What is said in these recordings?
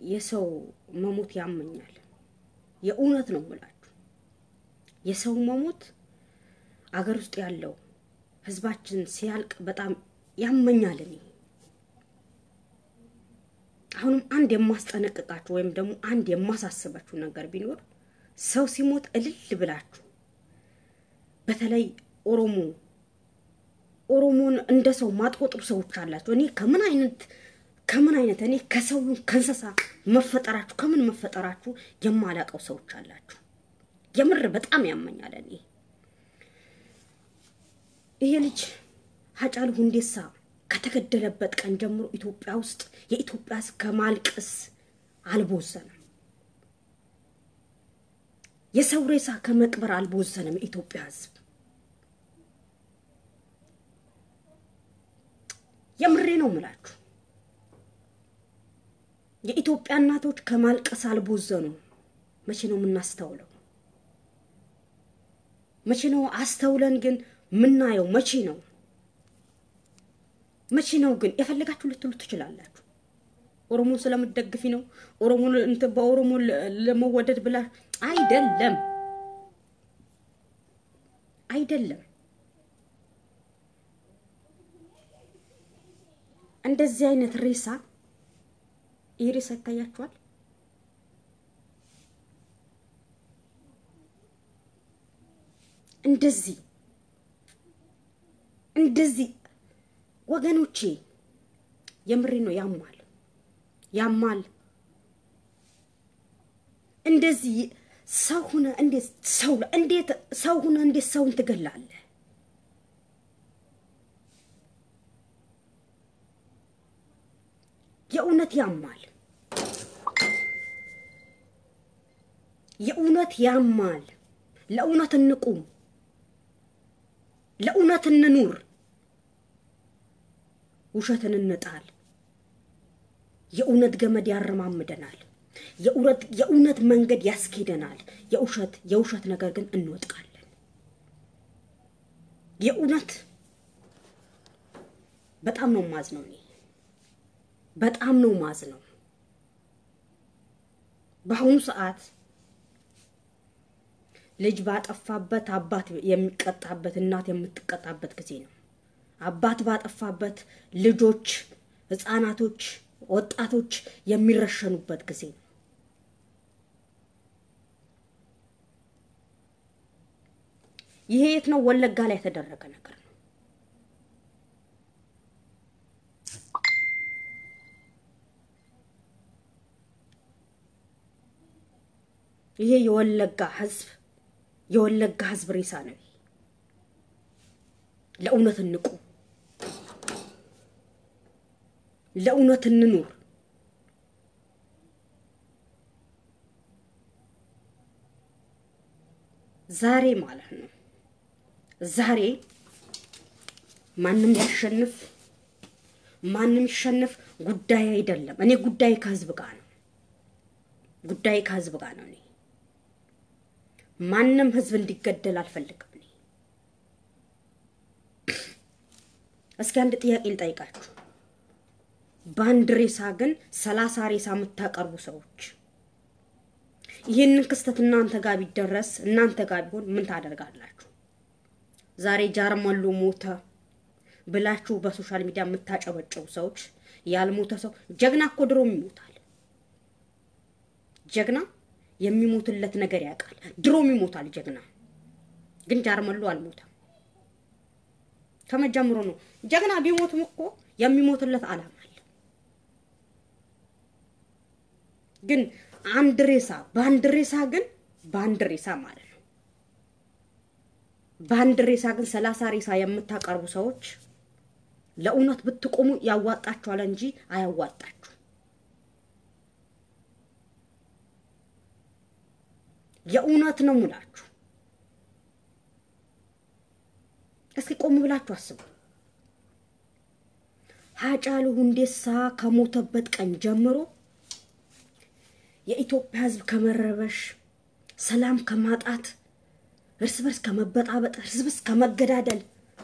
የሰው መሞት ያመኛል። የእውነት ነው የምላችሁ። የሰው መሞት አገር ውስጥ ያለው ህዝባችን ሲያልቅ በጣም ያመኛል። እኔ አሁንም አንድ የማስጠነቅቃችሁ ወይም ደግሞ አንድ የማሳስባችሁ ነገር ቢኖር ሰው ሲሞት እልል ብላችሁ በተለይ ኦሮሞ ኦሮሞን እንደ ሰው ማትቆጥሩ ሰዎች አላቸው። እኔ ከምን አይነት ከምን አይነት እኔ ከሰው ከእንስሳ መፈጠራችሁ ከምን መፈጠራችሁ የማላቀው ሰዎች አላችሁ። የምር በጣም ያመኛል። እኔ ይሄ ልጅ ሀጫሉ ሁንዴሳ ከተገደለበት ቀን ጀምሮ ኢትዮጵያ ውስጥ የኢትዮጵያ ሕዝብ ከማልቀስ አልቦዘንም። የሰው ሬሳ ከመቅበር አልቦዘንም። የኢትዮጵያ ሕዝብ የምሬ ነው ምላችሁ። የኢትዮጵያ እናቶች ከማልቀስ አልቦዘኑም። መቼ ነው የምናስተውለው? መቼ ነው አስተውለን ግን ምናየው? መቼ ነው መቼ ነው ግን የፈለጋችሁ ልትሉ ትችላላችሁ። ኦሮሞን ስለምትደግፊ ነው ኦሮሞ እንትን በኦሮሞ ለመወደድ ብላ አይደለም፣ አይደለም። እንደዚህ አይነት ሬሳ ይህ ሬሳ ይታያችኋል። እንደዚህ እንደዚህ ወገኖቼ የምሬ ነው። ያማል ያማል። እንደዚህ ሰው ሁነ እንዴት ሰው እንዴት ሰው ሁነ እንዴት ሰውን ትገላለህ? የእውነት ያማል። የእውነት ያማል። ለእውነት እንቁም፣ ለእውነት እንኑር። ውሸትን እንጣል። የእውነት ገመድ ያረማምደናል። የእውነት መንገድ ያስኬደናል። የውሸት የውሸት ነገር ግን እንወጥቃለን። የእውነት በጣም ነው ማዝ ነው እኔ በጣም ነው ማዝ ነው። በአሁኑ ሰዓት ልጅ ባጠፋበት አባት የሚቀጣበት እናት የምትቀጣበት ጊዜ ነው። አባት ባጠፋበት ልጆች፣ ህፃናቶች፣ ወጣቶች የሚረሸኑበት ጊዜ ነው። ይሄ የት ነው? ወለጋ ላይ የተደረገ ነገር ነው። ይሄ የወለጋ ህዝብ የወለጋ ህዝብ ሬሳ ነው። ለእውነት እንቁ፣ ለእውነት እንኑር። ዛሬ ማለት ነው ዛሬ ማንም ያሸንፍ ማንም ይሸንፍ ጉዳይ አይደለም። እኔ ጉዳይ ከህዝብ ጋር ነው። ጉዳይ ከህዝብ ጋር ነው። እኔ ማንም ህዝብ እንዲገደል አልፈልግም። እኔ እስኪ አንድ ጥያቄ ልጠይቃችሁ። በአንድ ሬሳ ግን ሰላሳ ሬሳ የምታቀርቡ ሰዎች ይህንን ክስተት እናንተ ጋር ቢደረስ እናንተ ጋር ቢሆን ምን ታደርጋላችሁ? ዛሬ ጃርመሎ ሞተ ብላችሁ በሶሻል ሚዲያ የምታጨበጭቡ ሰዎች ያልሞተ ሰው ጀግና እኮ ድሮም ይሞታል። ጀግና የሚሞትለት ነገር ያውቃል። ድሮም ይሞታል ጀግና። ግን ጃርመሎ አልሞተም። ከመጀመሩ ነው። ጀግና ቢሞትም እኮ የሚሞትለት አላማ አለ። ግን አንድ ሬሳ በአንድ ሬሳ ግን በአንድ ሬሳ ማለት ነው በአንድ ሬሳ ግን ሰላሳ ሬሳ የምታቀርቡ ሰዎች ለእውነት ብትቆሙ ያዋጣችኋል እንጂ አያዋጣችሁ። የእውነት ነው ሙላችሁ። እስኪ ቆም ብላችሁ አስቡ። ሀጫሉ ሁንዴሳ ከሞተበት ቀን ጀምሮ የኢትዮጵያ ሕዝብ ከመረበሽ፣ ሰላም ከማጣት፣ እርስ በርስ ከመበጣበጥ፣ እርስ በርስ ከመገዳደል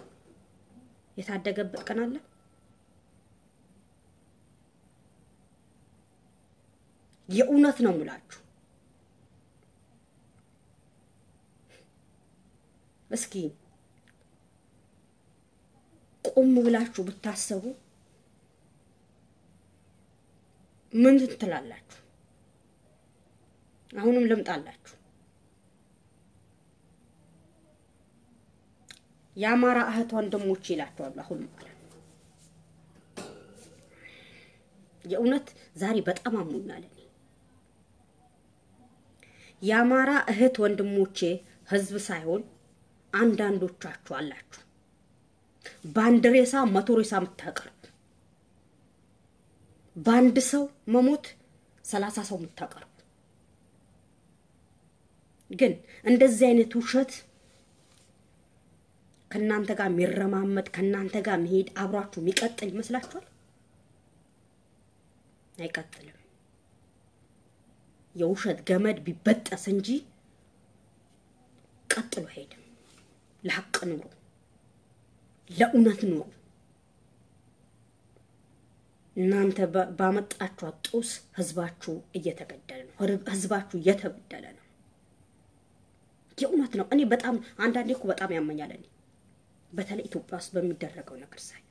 የታደገበት ቀን አለ? የእውነት ነው ሙላችሁ። እስኪ ቆም ብላችሁ ብታሰቡ ምን ትላላችሁ? አሁንም ልምጣላችሁ። የአማራ እህት ወንድሞች ይላቸዋሉ። አሁን ማለት ነው። የእውነት ዛሬ በጣም አሞኛል። እኔ የአማራ እህት ወንድሞቼ ህዝብ ሳይሆን አንዳንዶቻችሁ አላችሁ በአንድ ሬሳ መቶ ሬሳ የምታቀርቡ በአንድ ሰው መሞት ሰላሳ ሰው የምታቀርቡ ግን እንደዚህ አይነት ውሸት ከእናንተ ጋር የሚረማመድ ከእናንተ ጋር መሄድ አብሯችሁ የሚቀጥል ይመስላችኋል? አይቀጥልም። የውሸት ገመድ ቢበጠስ እንጂ ቀጥሎ አይሄድም። ለሀቅ ኑሩ፣ ለእውነት ኑሩ። እናንተ ባመጣችኋት ጦስ ህዝባችሁ እየተገደለ ነው። ህዝባችሁ እየተበደለ ነው። የእውነት ነው። እኔ በጣም አንዳንዴ እኮ በጣም ያመኛል። እኔ በተለይ ኢትዮጵያ ውስጥ በሚደረገው ነገር ሳይ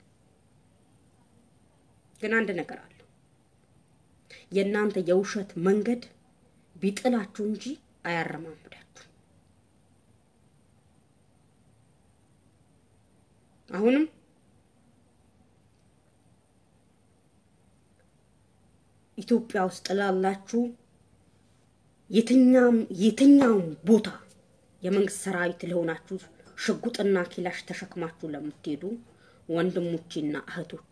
ግን አንድ ነገር አለ። የእናንተ የውሸት መንገድ ቢጥላችሁ እንጂ አያረማምዳችሁ። አሁንም ኢትዮጵያ ውስጥ ላላችሁ የትኛም የትኛውም ቦታ የመንግስት ሰራዊት ለሆናችሁ ሽጉጥና ኪላሽ ተሸክማችሁ ለምትሄዱ ወንድሞቼና እህቶቼ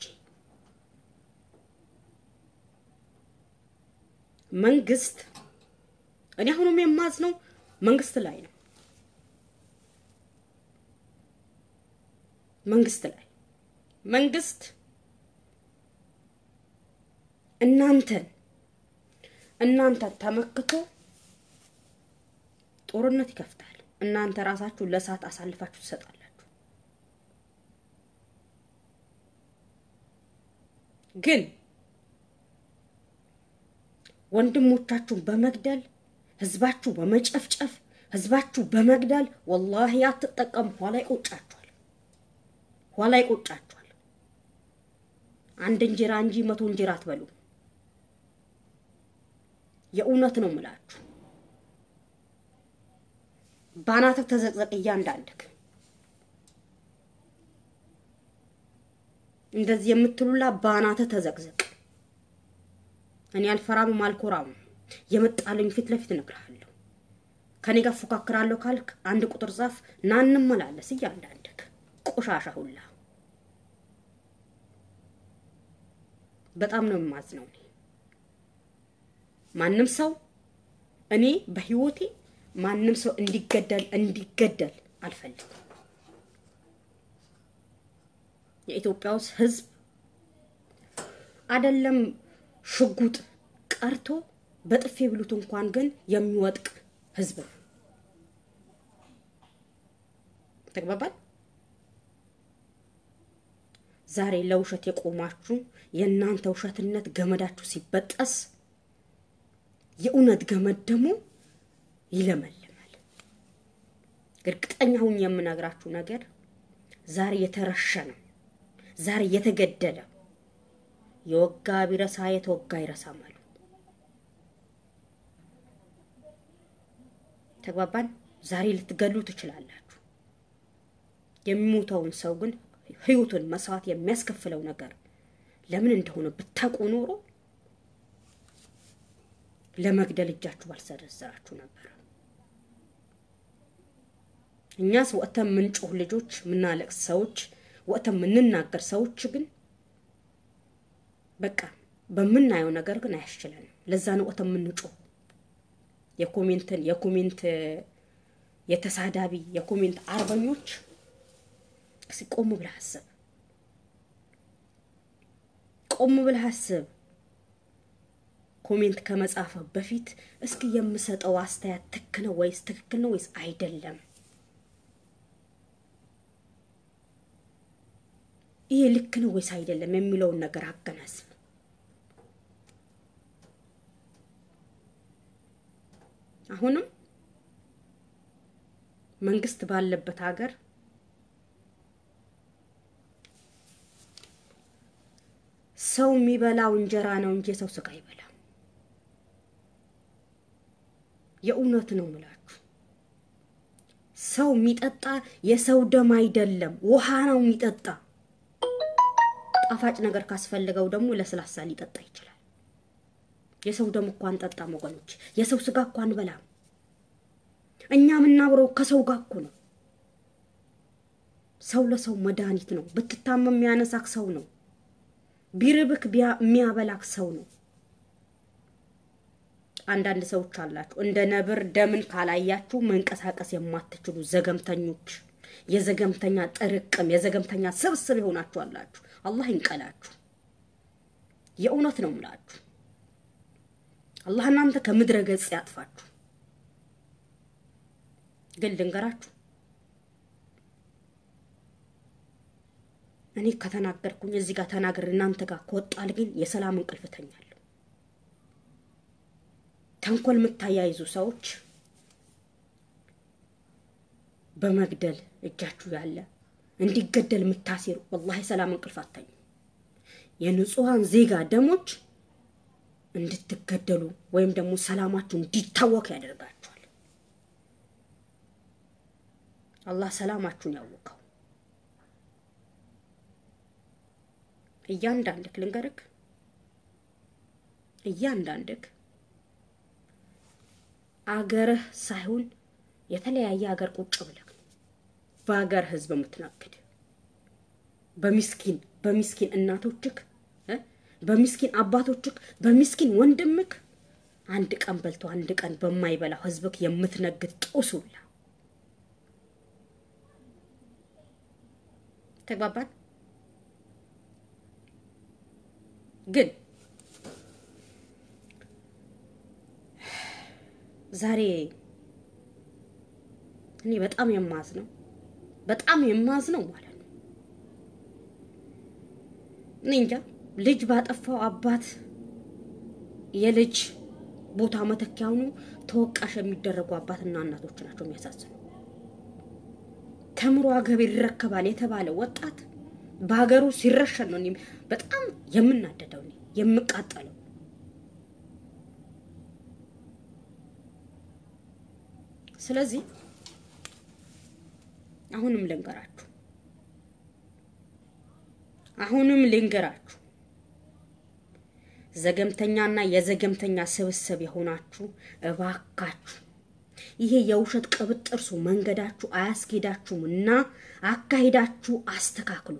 መንግስት እኔ አሁንም የማዝነው መንግስት ላይ ነው። መንግስት ላይ መንግስት እናንተን እናንተን ተመክቶ ጦርነት ይከፍታል። እናንተ ራሳችሁ ለእሳት አሳልፋችሁ ትሰጣላችሁ። ግን ወንድሞቻችሁን በመግደል ህዝባችሁ በመጨፍጨፍ ህዝባችሁ በመግደል ወላሂ አትጠቀሙ። ኋላ ይቆጫችኋል፣ ኋላ ይቆጫችኋል። አንድ እንጀራ እንጂ መቶ እንጀራ አትበሉ። የእውነት ነው ምላችሁ። ባናትህ ተዘቅዘቅ እያንዳንድክ እንደዚህ የምትሉላ ባናትህ ተዘቅዘቅ። እኔ አልፈራምም አልኮራም። የመጣልኝ ፊት ለፊት እነግርሃለሁ። ከኔ ጋር ፎካክራለሁ ካልክ አንድ ቁጥር ጻፍ ና እንመላለስ። እያንዳንድክ ቆሻሻ ሁላ በጣም ነው የማዝነው። እኔ ማንም ሰው እኔ በህይወቴ ማንም ሰው እንዲገደል እንዲገደል አልፈልግም። የኢትዮጵያ ውስጥ ህዝብ አይደለም ሽጉጥ ቀርቶ በጥፌ ብሉት እንኳን ግን የሚወጥቅ ህዝብ ነው። ተግባባል። ዛሬ ለውሸት የቆማችሁ የእናንተ ውሸትነት ገመዳችሁ ሲበጠስ የእውነት ገመድ ደግሞ ይለመልማል። እርግጠኛ ሁኝ የምነግራችሁ ነገር ዛሬ የተረሸነ ዛሬ የተገደለ የወጋ ቢረሳ የተወጋ ይረሳም አሉ። ተግባባን። ዛሬ ልትገሉ ትችላላችሁ። የሚሞተውን ሰው ግን ህይወቱን መስዋዕት የሚያስከፍለው ነገር ለምን እንደሆነ ብታውቁ ኖሮ ለመግደል እጃችሁ ባልሰረዘራችሁ ነበር። እኛስ ወጥተን የምንጮህ ልጆች፣ የምናለቅስ ሰዎች፣ ወጥተን የምንናገር ሰዎች ግን በቃ በምናየው ነገር ግን አያስችለንም። ለዛ ነው ወጥተን የምንጮህ። የኮሜንትን የኮሜንት የተሳዳቢ የኮሜንት አርበኞች እስኪ ቆም ብለህ አስብ። ቆም ብለህ አስብ። ኮሜንት ከመጻፈ በፊት እስኪ የምሰጠው አስተያየት ትክ ነው ወይስ ትክክል ነው ወይስ አይደለም? ይሄ ልክ ነው ወይስ አይደለም የሚለውን ነገር አገናዝብ። አሁንም መንግስት ባለበት ሀገር ሰው የሚበላው እንጀራ ነው እንጂ የሰው ስጋ አይበላም። የእውነት ነው ምላችሁ። ሰው የሚጠጣ የሰው ደም አይደለም፣ ውሃ ነው የሚጠጣ። ጣፋጭ ነገር ካስፈልገው ደግሞ ለስላሳ ሊጠጣ ይችላል። የሰው ደም እኮ አንጠጣም ወገኖች፣ የሰው ስጋ እኮ አንበላም። እኛ የምናብረው ከሰው ጋር እኮ ነው። ሰው ለሰው መድኃኒት ነው። ብትታመም የሚያነሳክ ሰው ነው። ቢርብክ የሚያበላክ ሰው ነው። አንዳንድ ሰዎች አላችሁ እንደ ነብር ደምን ካላያችሁ መንቀሳቀስ የማትችሉ ዘገምተኞች፣ የዘገምተኛ ጥርቅም፣ የዘገምተኛ ስብስብ የሆናችሁ አላችሁ። አላህ ይንቀላችሁ። የእውነት ነው ምላችሁ። አላህ እናንተ ከምድረ ገጽ ያጥፋችሁ። ግን ልንገራችሁ እኔ ከተናገርኩኝ እዚህ ጋር ተናገር እናንተ ጋር ከወጣል ግን የሰላም እንቅልፍ ተኛለሁ። ተንኮል የምታያይዙ ሰዎች በመግደል እጃችሁ ያለ እንዲገደል የምታሴሩ ወላሂ ሰላም እንቅልፍ አተኙ። የንጹሐን ዜጋ ደሞች እንድትገደሉ ወይም ደግሞ ሰላማችሁ እንዲታወክ ያደርጋችኋል። አላህ ሰላማችሁን ያወቀው። እያንዳንድክ ልንገርክ፣ እያንዳንድክ አገርህ ሳይሆን የተለያየ ሀገር ቁጭ ብለህ በሀገር ህዝብ የምትነግድ በሚስኪን በሚስኪን እናቶችክ በሚስኪን አባቶችክ በሚስኪን ወንድምክ አንድ ቀን በልቶ አንድ ቀን በማይበላው ህዝብክ የምትነግድ ጦሱላ ተግባባን። ግን ዛሬ እኔ በጣም የማዝ ነው በጣም የማዝ ነው ማለት ነው። እኔ እንጃ ልጅ ባጠፋው አባት የልጅ ቦታ መተኪያ ሆኖ ተወቃሽ የሚደረጉ አባትና እናቶች ናቸው የሚያሳዝኑ። ተምሮ ሀገር ይረከባል የተባለ ወጣት በሀገሩ ሲረሸን ነው በጣም የምናደደው የምቃጠለው። ስለዚህ አሁንም ልንገራችሁ አሁንም ልንገራችሁ ዘገምተኛና የዘገምተኛ ስብስብ የሆናችሁ እባካችሁ ይሄ የውሸት ቅብጥርሱ መንገዳችሁ አያስኬዳችሁም እና አካሄዳችሁ አስተካክሉ፣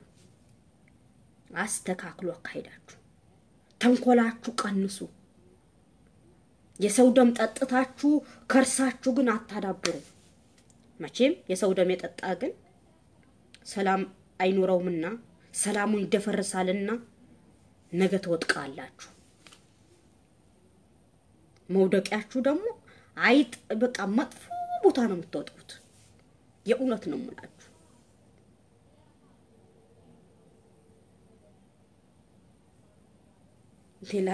አስተካክሉ አካሄዳችሁ። ተንኮላችሁ ቀንሱ። የሰው ደም ጠጥታችሁ ከርሳችሁ ግን አታዳብሩ። መቼም የሰው ደም የጠጣ ግን ሰላም አይኖረውምና ሰላሙን ይደፈርሳልና ነገ ትወጥቃላችሁ። መውደቂያችሁ ደግሞ አይጥ በቃ መጥፎ ቦታ ነው የምትወጡት። የእውነት ነው የምላችሁ። ሌላ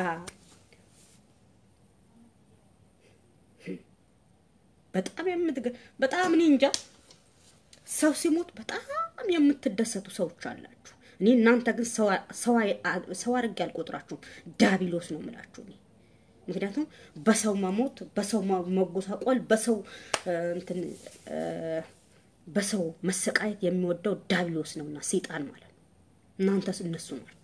በጣም የምትገ በጣም እኔ እንጃ ሰው ሲሞት በጣም የምትደሰቱ ሰዎች አላችሁ። እኔ እናንተ ግን ሰው አድርጌ አልቆጥራችሁም። ዳቢሎስ ነው የምላችሁ እኔ ምክንያቱም በሰው መሞት፣ በሰው መጎሳቆል፣ በሰው እንትን በሰው መሰቃየት የሚወደው ዳቢሎስ ነውና ሰይጣን ማለት ነው። እናንተስ እነሱ ናችሁ።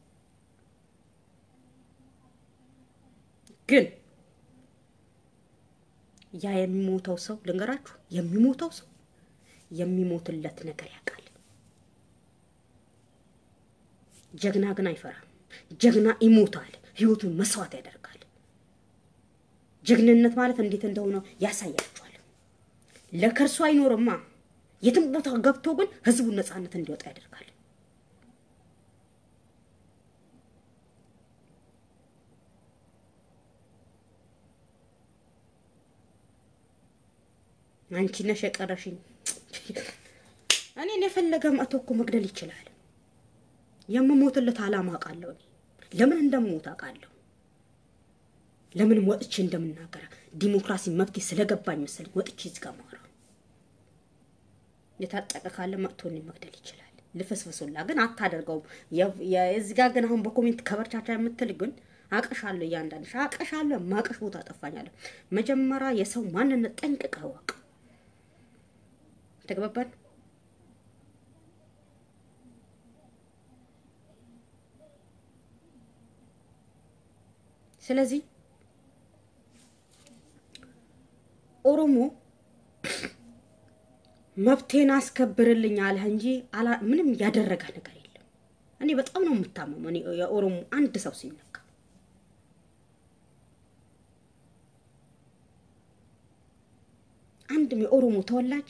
ግን ያ የሚሞተው ሰው ልንገራችሁ፣ የሚሞተው ሰው የሚሞትለት ነገር ያውቃል። ጀግና ግን አይፈራም። ጀግና ይሞታል፣ ህይወቱን መስዋዕት ያደርጋል። ጀግንነት ማለት እንዴት እንደሆነ ያሳያችኋል። ለከርሱ አይኖርማ። የትም ቦታ ገብቶ ግን ህዝቡን ነፃነት እንዲወጣ ያደርጋል። አንቺ ነሽ የቀረሽኝ። እኔን የፈለገ መጥቶ እኮ መግደል ይችላል። የምሞትለት አላማ አውቃለሁ። እኔ ለምን እንደምሞት አውቃለሁ። ለምን ወጥቼ እንደምናገር ዲሞክራሲ መብት ስለገባኝ መሰለኝ ወጥቼ እዚህ ጋር ማውራ። የታጠቀ ካለ መጥቶ እኔን መግደል ይችላል። ልፍስፍሱላ ግን አታደርገውም። የዚህ ጋር ግን አሁን በኮሜንት ከበርቻቻ የምትል ግን አቀሻለሁ፣ እያንዳንድሽ አቀሻለሁ። ማቀሽ ቦታ ጠፋኛለሁ። መጀመሪያ የሰው ማንነት ጠንቅቀህ እወቅ። ተግባባን? ስለዚህ ኦሮሞ መብቴን አስከብርልኝ አለህ እንጂ ምንም ያደረገ ነገር የለም። እኔ በጣም ነው የምታመመው። እኔ የኦሮሞ አንድ ሰው ሲነካ አንድም የኦሮሞ ተወላጅ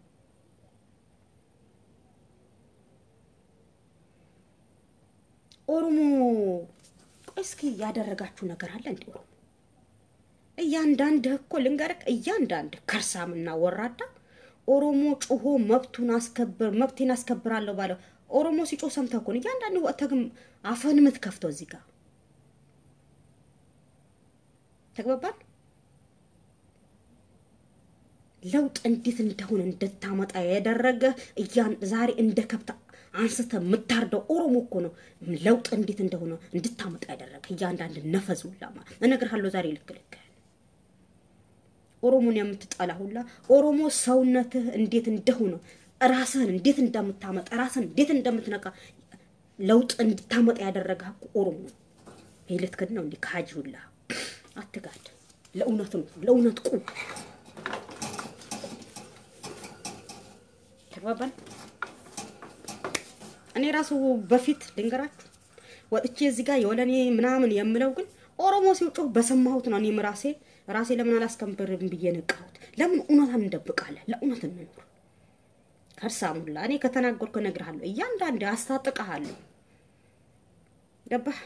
ኦሮሞ እስኪ ያደረጋችሁ ነገር አለ እንዴ? ኦሮሞ እያንዳንድህ እኮ ልንገርህ፣ እያንዳንድህ ከርሳምና ወራዳ ኦሮሞ ጩሆ መብቱን አስከብር መብቴን አስከብራለሁ ባለው ኦሮሞ ሲጮህ ሰምተህ እኮ ነው እያንዳንዱ ወጥተህ ግን አፈን የምትከፍተው እዚህ ጋር ተግባባል። ለውጥ እንዴት እንደሆነ እንድታመጣ ያደረገ እያን ዛሬ እንደ ከብት አንስተ የምታርደው ኦሮሞ እኮ ነው። ለውጥ እንዴት እንደሆነ እንድታመጣ ያደረገ እያንዳንድ ነፈዙላ ማለት እነግርሃለሁ። ዛሬ ልክ ልክ ኦሮሞን የምትጠላ ሁላ ኦሮሞ ሰውነትህ እንዴት እንደሆነ ራስህን እንዴት እንደምታመጣ ራስህን እንዴት እንደምትነቃ ለውጥ እንድታመጣ ያደረገ ኦሮሞ ነው። ይህ ልትክድ ነው እንዲህ ካጅ ሁላ አትጋድ። ለእውነት ነው፣ ለእውነት ቁም። ተግባባን። እኔ ራሱ በፊት ልንገራችሁ ወጥቼ እዚህ ጋር የወለኔ ምናምን የምለው ግን ኦሮሞ ሲውጮህ በሰማሁት ነው። እኔም ራሴ ራሴ ለምን አላስከብርም ብዬ ነቃሁት። ለምን እውነታን እንደብቃለን? ለእውነት እንኑር። ከርሳሙላ እኔ ከተናገርኩ እነግርሃለሁ። እያንዳንድ አስታጥቅሃለሁ። ገባህ?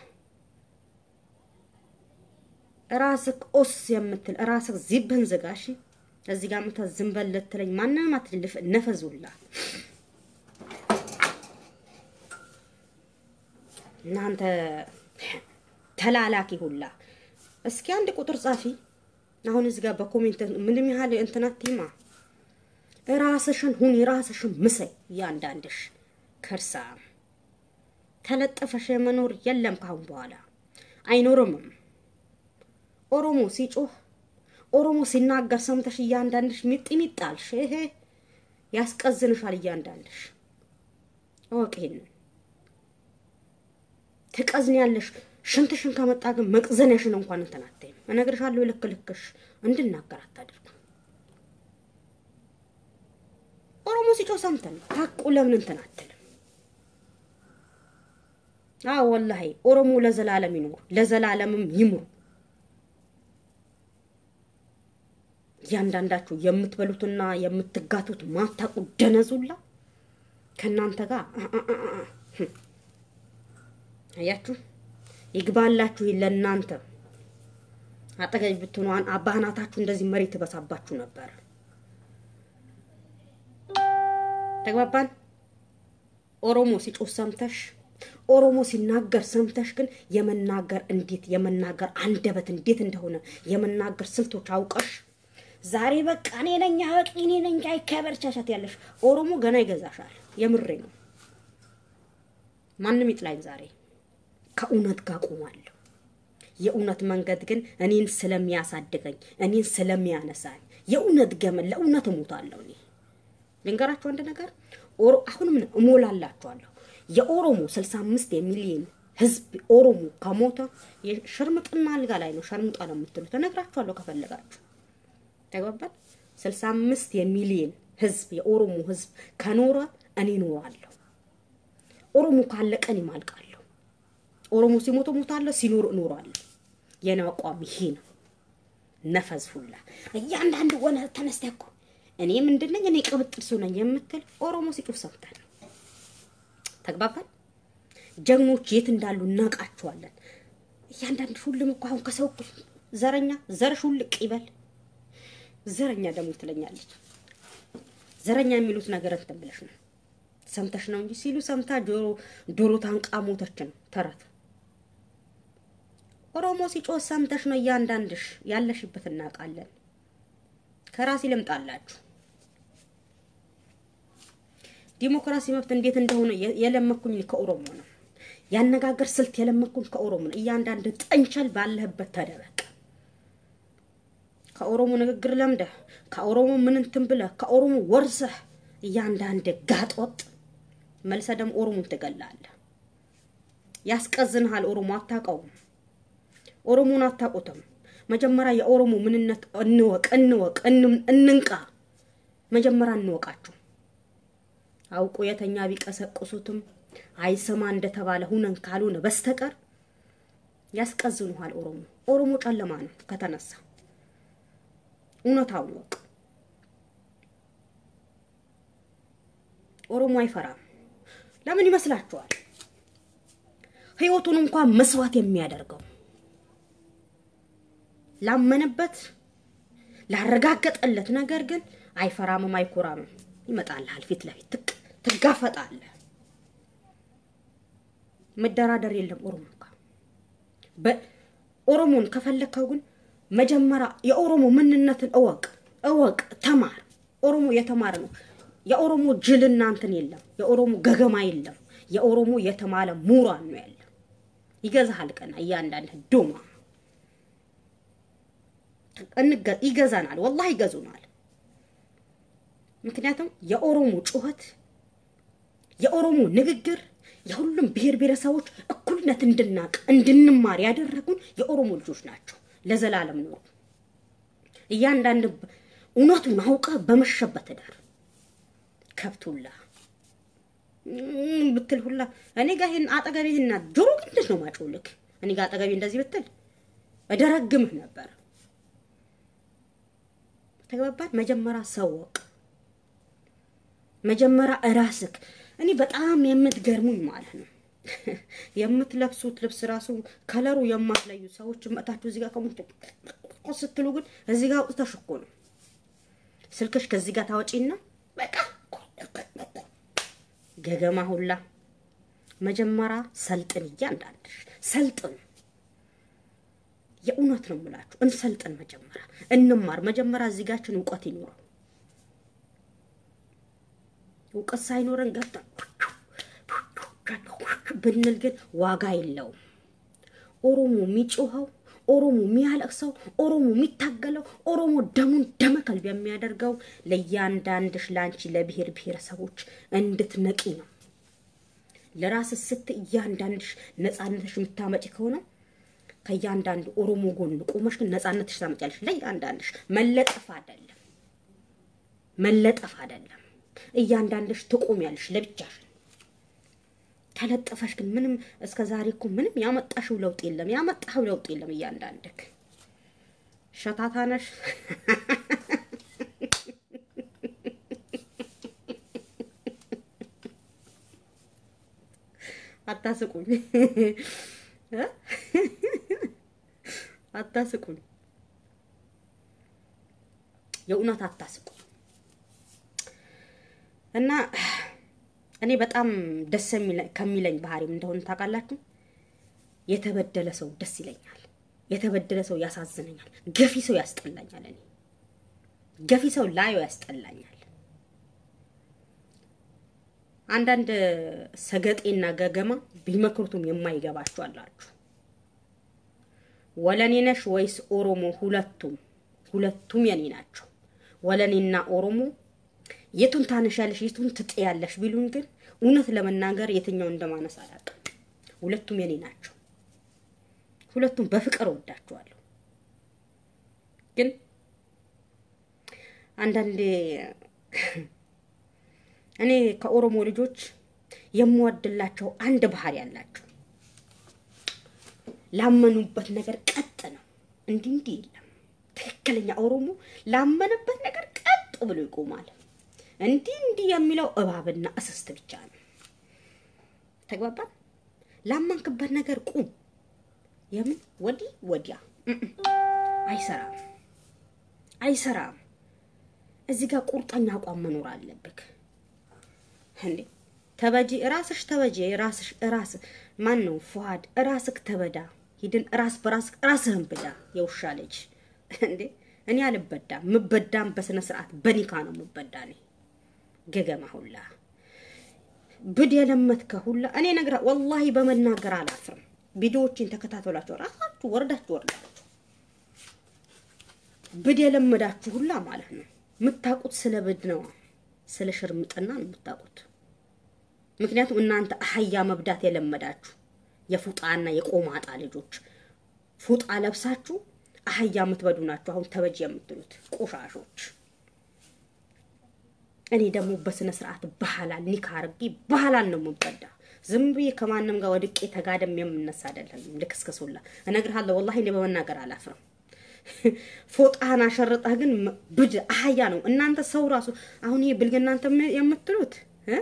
ራስህ ኦስ የምትል ራስህ ዚብህን ዝጋ። እሺ እዚህ ጋር ምተ ዝም በል ልትለኝ ማንንም አትልፍ። ነፈዙላ እናንተ ተላላኪ ሁላ እስኪ አንድ ቁጥር ጻፊ። አሁን እዚህ ጋር በኮሜንት ምንም ያህል እንትናቲማ ራስሽን ሁን፣ የራስሽን ምሰይ። እያንዳንድሽ ከርሳ ተለጠፈሽ የመኖር የለም ካሁን በኋላ አይኖርምም። ኦሮሞ ሲጮህ ኦሮሞ ሲናገር ሰምተሽ እያንዳንድሽ ሚጥ ሚጣልሽ ይሄ ያስቀዝንሻል። እያንዳንድሽ እወቅ ይሄንን ትቀዝኛለሽ። ሽንትሽን ከመጣ ግን መቅዘንሽን እንኳን እንትን አትይም። እነግርሻለሁ፣ ልክ ልክሽ እንድናገር አታድርጉ። ኦሮሞ ሲጮህ ሰምተን ታቁ ለምን እንትን አትልም? አዎ ወላሂ ኦሮሞ ለዘላለም ይኖር፣ ለዘላለምም ይምሩ። እያንዳንዳችሁ የምትበሉትና የምትጋቱት ማታቁ ደነዙላ ከእናንተ ጋር አያችሁ ይግባላችሁ ለእናንተ አጠገብ ብትሆኑ አባህናታችሁ እንደዚህ መሬት ትበሳባችሁ ነበር። ተግባባን። ኦሮሞ ሲጮህ ሰምተሽ ኦሮሞ ሲናገር ሰምተሽ ግን የመናገር እንዴት የመናገር አንደበት እንዴት እንደሆነ የመናገር ስልቶች አውቀሽ ዛሬ በቃ እኔ ነኝ አዋቂ እኔ ነኝ አይከበር ቻቻት ያለሽ ኦሮሞ ገና ይገዛሻል። የምሬ ነው። ማንም ይጥላኝ ዛሬ ከእውነት ጋር ቆማለሁ። የእውነት መንገድ ግን እኔን ስለሚያሳድገኝ እኔን ስለሚያነሳኝ የእውነት ገመን ለእውነት እሞታለሁ። እኔ ልንገራችሁ አንድ ነገር አሁንም እሞላላችኋለሁ። የኦሮሞ ስልሳ አምስት የሚሊዮን ህዝብ ኦሮሞ ከሞተ ሽርምጥና አልጋ ላይ ነው ሸርምጣ ነው የምትሉት። እነግራችኋለሁ ከፈለጋችሁ ተግባባን። ስልሳ አምስት የሚሊዮን ህዝብ የኦሮሞ ህዝብ ከኖረ እኔ እኖራለሁ። ኦሮሞ ካለቀ እኔ ማልቃለሁ። ኦሮሞ ሲሞት እሞታለሁ፣ ሲኖር እኖራለሁ። የኔ አቋም ይሄ ነው። ነፈዝ ሁላ እያንዳንዱ ወነ ተነስተህ እኮ እኔ ምንድን ነኝ እኔ ቅብጥል ሰው ነኝ የምትል ኦሮሞ ሲጮህ ሰምተን ተግባባን። ጀግኖች የት እንዳሉ እናውቃቸዋለን። እያንዳንድ ሁሉም እኮ አሁን ከሰው ዘረኛ ዘርሽ ውልቅ ይበል። ዘረኛ ደግሞ ትለኛለች። ዘረኛ የሚሉት ነገር እንትን ብለሽ ነው ሰምተሽ ነው እንጂ ሲሉ ሰምታ ዶሮ ታንቃ ሞተች ነው ተረት። ኦሮሞ ሲጮህ ሰምተሽ ነው እያንዳንድሽ ያለሽበት እናውቃለን። ከራስ ይልምጣላችሁ። ዲሞክራሲ መብት እንዴት እንደሆነ የለመኩኝ ከኦሮሞ ነው። ያነጋገር ስልት የለመኩኝ ከኦሮሞ ነው። እያንዳንድ ጠንቸል ባለህበት ተደበቅ። ከኦሮሞ ንግግር ለምደህ ከኦሮሞ ምን እንትን ብለህ ከኦሮሞ ወርሰህ እያንዳንድ ጋጦጥ መልሰህ ደግሞ ኦሮሞን ትገላለህ። ያስቀዝንሃል። ኦሮሞ አታውቀውም። ኦሮሞን አታውቁትም። መጀመሪያ የኦሮሞ ምንነት እንወቅ፣ እንወቅ፣ እንንቃ። መጀመሪያ እንወቃችሁ። አውቆ የተኛ ቢቀሰቅሱትም አይሰማ እንደተባለ ሁነን ካልሆነ በስተቀር ያስቀዝኑሃል። ኦሮሞ ኦሮሞ ጨለማ ነው ከተነሳ እውነታውን ወቅ። ኦሮሞ አይፈራም። ለምን ይመስላችኋል? ህይወቱን እንኳን መስዋዕት የሚያደርገው ላመነበት ላረጋገጠለት ነገር ግን አይፈራምም፣ አይኮራምም። ይመጣልሃል ፊት ለፊት ትጋፈጣለህ። መደራደር የለም ኦሮሞ ጋር። በኦሮሞን ከፈለግከው ግን መጀመሪያ የኦሮሞ ምንነትን እወቅ እወቅ፣ ተማር። ኦሮሞ የተማረ ነው። የኦሮሞ ጅልና እንትን የለም። የኦሮሞ ገገማ የለም። የኦሮሞ የተማለ ምሁራን ነው ያለ። ይገዛሃል ቀና እያንዳንድ ዶማ ይገዛናል። ወላሂ ይገዙናል። ምክንያቱም የኦሮሞ ጩኸት የኦሮሞ ንግግር የሁሉም ብሔር ብሔረሰቦች እኩልነት እንድናቅ እንድንማር ያደረጉን የኦሮሞ ልጆች ናቸው። ለዘላለም ኖሩ። እያንዳንድ እውነቱን አውቀ በመሸበት ዳር ከብቱላ ብትል ሁላ እኔ ጋር ይሄን አጠገቤ ይሄን ጆሮ ግንድሽ ነው ማጮልክ እኔ ጋር አጠገቤ እንደዚህ ብትል እደረግምህ ነበር። ተግባባን። መጀመሪያ ሰወቅ መጀመሪያ እራስክ እኔ በጣም የምትገርሙኝ ማለት ነው የምትለብሱት ልብስ ራሱ ከለሩ የማትለዩ ሰዎች መጣችሁ እዚህ ጋር ከሞት ስትሉ ግን እዚህ ጋር አውጥተሽ እኮ ነው ስልክሽ ከዚህ ጋር ታወጪና በቃ ገገማ ሁላ መጀመሪያ ሰልጥን፣ እያንዳንድሽ ሰልጥን። የእውነት ነው የምላችሁ፣ እንሰልጥን። መጀመሪያ እንማር። መጀመሪያ እዚህ ጋችን እውቀት ይኖረው። እውቀት ሳይኖረን ገብተን ብንል ግን ዋጋ የለውም። ኦሮሞ የሚጮኸው ኦሮሞ የሚያለቅሰው ኦሮሞ የሚታገለው ኦሮሞ ደሙን ደመከልብ የሚያደርገው ለእያንዳንድሽ ለአንቺ ለብሔር ብሔረሰቦች እንድትነቂ ነው። ለራስ ስት እያንዳንድሽ ነፃነትሽ የምታመጪ ከሆነ ከእያንዳንዱ ኦሮሞ ጎን ቆመሽ ግን ነፃነትሽ ታመጫለሽ። ለእያንዳንድሽ መለጠፍ አይደለም መለጠፍ አይደለም። እያንዳንድሽ ትቆሚያለሽ ለብቻሽን ተለጠፈሽ ግን ምንም እስከ ዛሬ እኮ ምንም ያመጣሽው ለውጥ የለም፣ ያመጣሽው ለውጥ የለም። እያንዳንድክ ሸታታ ነሽ። አታስቁኝ፣ አታስቁኝ፣ የእውነት አታስቁኝ እና እኔ በጣም ደስ ከሚለኝ ባህሪም እንደሆነ ታውቃላችሁ። የተበደለ ሰው ደስ ይለኛል። የተበደለ ሰው ያሳዝነኛል። ገፊ ሰው ያስጠላኛል። እኔ ገፊ ሰው ላዩ ያስጠላኛል። አንዳንድ ሰገጤና ገገማ ቢመክሩትም የማይገባችሁ አላችሁ። ወለኔ ነሽ ወይስ ኦሮሞ? ሁለቱም ሁለቱም የኔ ናቸው። ወለኔና ኦሮሞ የቱን ታነሻለሽ የቱን ትጥያለሽ ቢሉን ግን እውነት ለመናገር የትኛው እንደማነስ አላውቅም። ሁለቱም የኔ ናቸው። ሁለቱም በፍቅር ወዳቸዋለሁ። ግን አንዳንዴ እኔ ከኦሮሞ ልጆች የምወድላቸው አንድ ባህሪ ያላቸው ላመኑበት ነገር ቀጥ ነው። እንዲህ እንዲህ የለም። ትክክለኛ ኦሮሞ ላመነበት ነገር ቀጥ ብሎ ይቆማል። እንዲህ እንዲህ የሚለው እባብና እስስት ብቻ ነው። ተግባባን። ላመንክበት ነገር ቁም። የምን ወዲህ ወዲያ አይሰራም፣ አይሰራም። እዚህ ጋር ቁርጠኛ አቋም መኖር አለብክ። እንዴ ተበጂ ራስሽ ተበጂ ራስሽ ራስ ማን ነው ፉሃድ ራስክ ተበዳ ሂድን ራስ በራስ ራስህን ብዳ። የውሻ ልጅ እንዴ! እኔ አልበዳም። ምበዳም በስነ ስርዓት በኒካ ነው ምበዳ። እኔ ገገማ ሁላ ብድ የለመትከ ሁላ እኔ ነግራ ወላሂ በመናገር አላፍርም። ቪዲዮዎችን ተከታተሏቸው ራሳችሁ ወርዳችሁ ወርዳችሁ ብድ የለመዳችሁ ሁላ ማለት ነው የምታውቁት ስለ ብድ ነው፣ ስለ ሽርምጥና ነው የምታውቁት። ምክንያቱም እናንተ አህያ መብዳት የለመዳችሁ የፉጣና የቆማጣ ልጆች ፉጣ ለብሳችሁ አህያ የምትበዱ ናችሁ። አሁን ተበጅ የምትሉት ቆሻሾች። እኔ ደግሞ በስነ ስርዓት ባህላል ኒካ አርጌ ባህላል ነው የምበዳ። ዝም ብዬ ከማንም ጋር ወድቄ ተጋደም የምነሳ አይደለም። ልክስክሱላ እነግርሃለሁ። ወላሂ እኔ በመናገር አላፍርም። ፎጣህን አሸርጠህ ግን ብድ አህያ ነው። እናንተ ሰው ራሱ አሁን ይሄ ብልግ እናንተ የምትሉት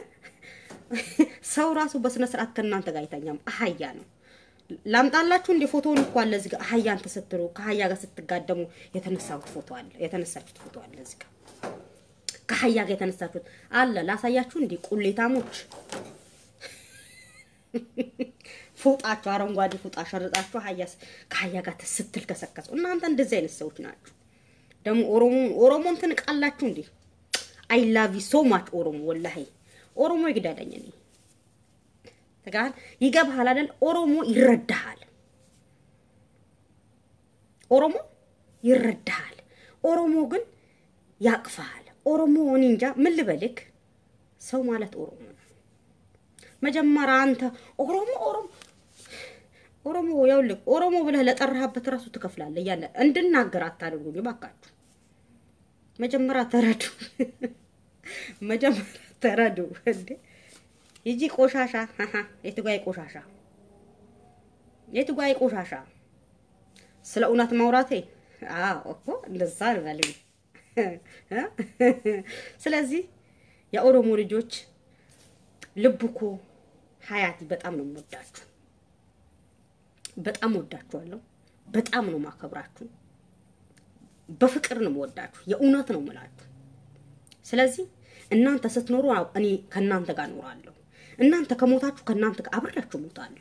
ሰው ራሱ በስነ ስርዓት ከእናንተ ጋር አይተኛም። አህያ ነው። ላምጣላችሁ እንደ ፎቶውን እኮ አለ እዚህ ጋር አህያ አንተ ስትሉ ከአህያ ጋር ስትጋደሙ የተነሳሁት ፎቶ አለ፣ የተነሳችሁት ፎቶ አለ እዚህ ጋር ከአህያ ጋር የተነሳችሁት አለ። ላሳያችሁ እንዲህ ቁሌታሞች ፎጣችሁ አረንጓዴ ፎጣ ሸርጣችሁ አህያ ከአህያ ጋር ስትል ከሰከሱ እናንተ እንደዚህ አይነት ሰዎች ናችሁ። ደግሞ ኦሮሞ ኦሮሞን ትንቃላችሁ እንዴ? አይ ላቭ ዩ ሶ ማች ኦሮሞ ወላሂ ኦሮሞ ይግዳለኝ እኔ ተጋል ይገባሃል አይደል? ኦሮሞ ይረዳሃል። ኦሮሞ ይረዳሃል። ኦሮሞ ግን ያቅፋል። ኦሮሞ እኔ እንጃ ምን ልበልክ፣ ሰው ማለት ኦሮሞ ነው። መጀመሪያ አንተ ኦሮሞ ኦሮሞ ኦሮሞ ያውልህ ኦሮሞ ብለህ ለጠራህበት ራሱ ትከፍላለህ። እያለ እንድናገር አታድርጉኝ እባካችሁ። መጀመሪያ ተረዱ፣ መጀመሪያ ተረዱ። እንዴ ይጂ ቆሻሻ የትጓይ ቆሻሻ የትጓይ ቆሻሻ። ስለ እውነት ማውራቴ አዎ እኮ እንደዛ ልበልኝ። ስለዚህ የኦሮሞ ልጆች ልብ እኮ ሀያቲ በጣም ነው የምወዳችሁ፣ በጣም ወዳችኋለሁ፣ በጣም ነው ማከብራችሁ፣ በፍቅር ነው የምወዳችሁ፣ የእውነት ነው የምላችሁ። ስለዚህ እናንተ ስትኖሩ እኔ ከእናንተ ጋር እኖራለሁ። እናንተ ከሞታችሁ ከእናንተ ጋር አብሬያችሁ ሞታለሁ።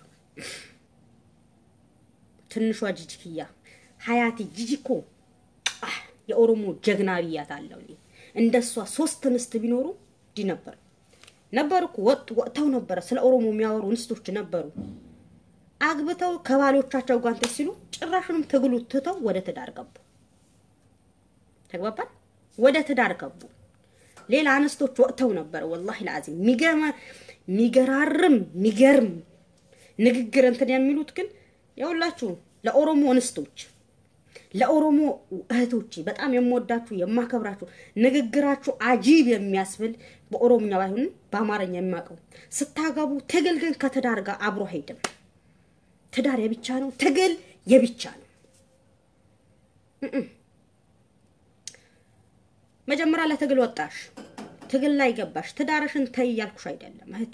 ትንሿ ጂጂክያ ሀያቲ ጂጂኮ የኦሮሞ ጀግና ብያታለሁ። እኔ እንደሷ ሶስት እንስት ቢኖሩ እንዲህ ነበር ነበር እኮ ወጥ ወጥተው ነበረ። ስለ ኦሮሞ የሚያወሩ እንስቶች ነበሩ። አግብተው ከባሎቻቸው ጋር እንትን ሲሉ ጭራሽንም ትግሉ ትተው ወደ ትዳር ገቡ። ተግባባን። ወደ ትዳር ገቡ። ሌላ አንስቶች ወጥተው ነበረ። ወላሂ ለአዚም ሚገርም ሚገራርም ሚገርም ንግግር እንትን የሚሉት ግን የሁላችሁ ለኦሮሞ እንስቶች ለኦሮሞ እህቶቼ በጣም የምወዳችሁ የማከብራችሁ ንግግራችሁ አጂብ የሚያስብል በኦሮምኛ ባይሆንም በአማርኛ የሚያውቀው ስታገቡ ትግል ግን ከትዳር ጋር አብሮ አይሄድም። ትዳር የብቻ ነው፣ ትግል የብቻ ነው። መጀመሪያ ለትግል ወጣሽ፣ ትግል ላይ ገባሽ፣ ትዳርሽን ተይ እያልኩሽ አይደለም እህቴ።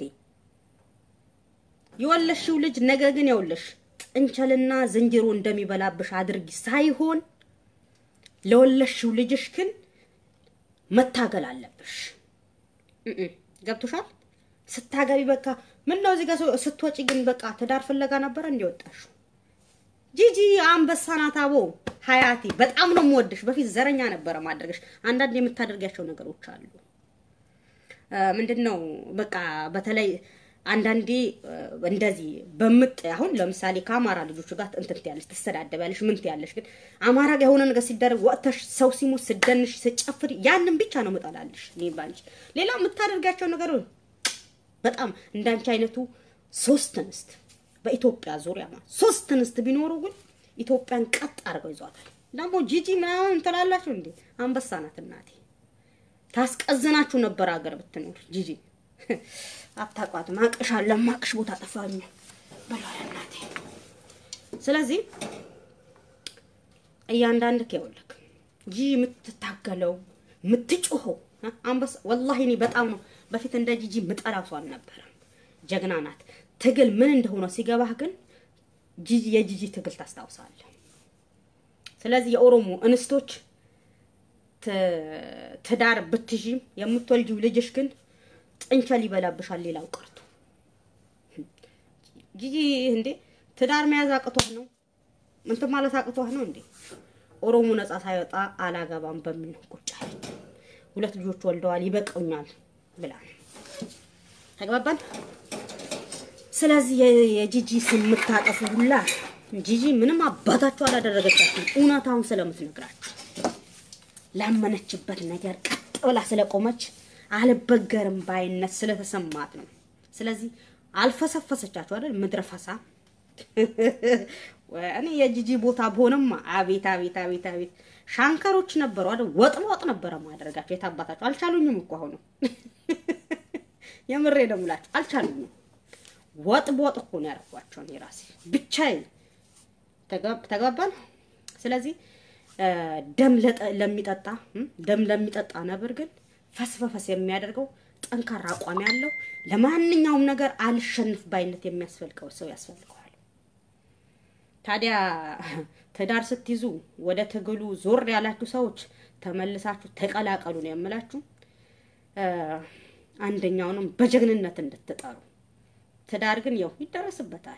የወለሽው ልጅ ነገ ግን የውልሽ ጥንቸልና ዝንጀሮ እንደሚበላብሽ አድርጊ ሳይሆን ለወለሽው ልጅሽ ግን መታገል አለብሽ። ገብቶሻል? ስታገቢ በቃ ምን ነው እዚህ ጋር ስትወጪ ግን በቃ ትዳር ፍለጋ ነበረ እንዲወጣሽ። ጂጂ አንበሳ ናት። አቦ ሀያቲ በጣም ነው የምወድሽ። በፊት ዘረኛ ነበረ ማድረግሽ። አንዳንድ የምታደርጊያቸው ነገሮች አሉ። ምንድን ነው በቃ በተለይ አንዳንዴ እንደዚህ በምጥ አሁን ለምሳሌ ከአማራ ልጆች ጋር እንትን ትያለሽ፣ ትሰዳደቢያለሽ፣ ምን ትያለሽ። ግን አማራ ጋር የሆነ ነገር ሲደረግ ወጥተሽ ሰው ሲሞት ስደንሽ ስጨፍሪ ያንን ብቻ ነው መጣላልሽ። እኔ ባንቺ ሌላ የምታደርጋቸው ነገር በጣም እንዳንቺ አይነቱ ሶስት እንስት በኢትዮጵያ ዙሪያ ማለት ሶስት እንስት ቢኖሩ ግን ኢትዮጵያን ቀጥ አድርገው ይዟታል። ደግሞ ጂጂ ምናምን ትላላችሁ እንዴ? አንበሳ ናት እናቴ። ታስቀዝናችሁ ነበር ሀገር ብትኖር ጂጂ አታቋትም። አቅሻለሁ ማቅሽ ቦታ ጠፋኝ በሏል እናቴ። ስለዚህ እያንዳንድ ከይወልክ ጂጂ የምትታገለው የምትጮኸው አንበሳ ወላሂ እኔ በጣም ነው በፊት እንደ ጂጂ ምጠላው ሰው አልነበረም። ጀግና ናት። ትግል ምን እንደሆነ ሲገባህ ግን ጂጂ የጂጂ ትግል ታስታውሳለህ። ስለዚህ የኦሮሞ እንስቶች ትዳር ብትዥም የምትወልጂው ልጅሽ ግን ጥንቸል ይበላብሻል። ሌላው ቀርቶ ጂጂ እንዴ ትዳር መያዝ አቅቷት ነው እንትን ማለት አቅቷህ ነው እንዴ? ኦሮሞ ነጻ ሳይወጣ አላገባም በሚል ነው ቁጭ አለች። ሁለት ልጆች ወልደዋል ይበቃኛል ብላ ተግባባን። ስለዚህ የ- የጂጂ ስም የምታጠፉ ሁላ ጂጂ ምንም አባታችሁ አላደረገቻችሁም። እውነታውን ስለምትነግራችሁ ላመነችበት ነገር ቀጥ ብላ ስለቆመች አልበገርም ባይነት ስለተሰማት ነው። ስለዚህ አልፈሰፈሰቻችሁ አይደል? ምድረ ፈሳ እኔ የጂጂ ቦታ ብሆንም አቤት አቤት አቤት አቤት ሻንከሮች ነበሩ አይደል? ወጥ ወጥ ነበረ ማደረጋቸው። የታባታቸው አልቻሉኝም እኮ አሁኑ የምሬ ነው የምላችሁ አልቻሉኝም። ወጥ በወጥ እኮ ነው ያደረኳቸው እኔ ራሴ ብቻዬን። ተግባ- ተግባባን። ስለዚህ እ፣ ደም ለጠ- ለሚጠጣ እም፣ ደም ለሚጠጣ ነብር ግን ፈስ በፈስ የሚያደርገው ጠንካራ አቋም ያለው ለማንኛውም ነገር አልሸንፍ ባይነት የሚያስፈልገው ሰው ያስፈልገዋል። ታዲያ ትዳር ስትይዙ ወደ ትግሉ ዞር ያላችሁ ሰዎች ተመልሳችሁ ተቀላቀሉ ነው የምላችሁ። እ፣ አንደኛውንም በጀግንነት እንድትጠሩ ትዳር ግን ያው ይደረስበታል።